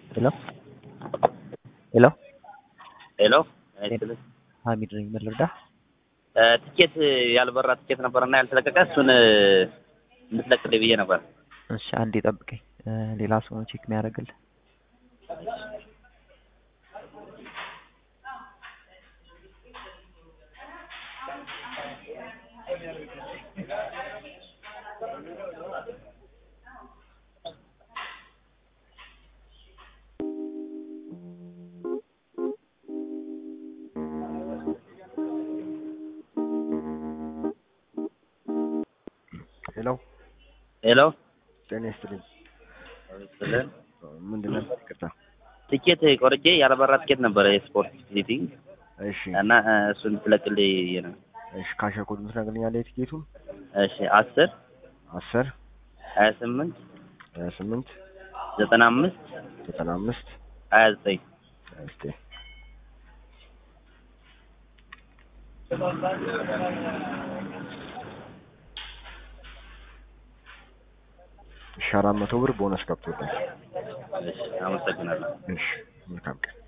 ሄሎ ሄሎ ሄሎ አይስል ሀሚድ ነኝ። ምን ልርዳህ? ትኬት ያልበራ ትኬት ነበርና ያልተለቀቀ እሱን እንድትለቅልኝ ብዬ ነበር። እሺ አንዴ ጠብቀኝ። ሌላ ሰው ነው ቼክ የሚያደርግልህ። ሄሎ ሄሎ ጤና ይስጥልኝ። ስልን ምንድን ነበር? ይቅርታ። ትኬት ቆርጬ ያልበራ ትኬት ነበረ የስፖርት ቪዚቲንግ እሺ እና እሱ እንድትለቅልኝ ብዬ ነው። እሺ ካሸር ኮድ ምትነግረኛለህ? የትኬቱን እሺ አስር አስር ሀያ ስምንት ሀያ ስምንት ዘጠና አምስት ዘጠና አምስት ሀያ ዘጠኝ ሀያ ዘጠኝ እሺ አራት መቶ ብር ቦነስ ገብቶልኝ። እሺ አመሰግናለሁ። እሺ መልካም ቀን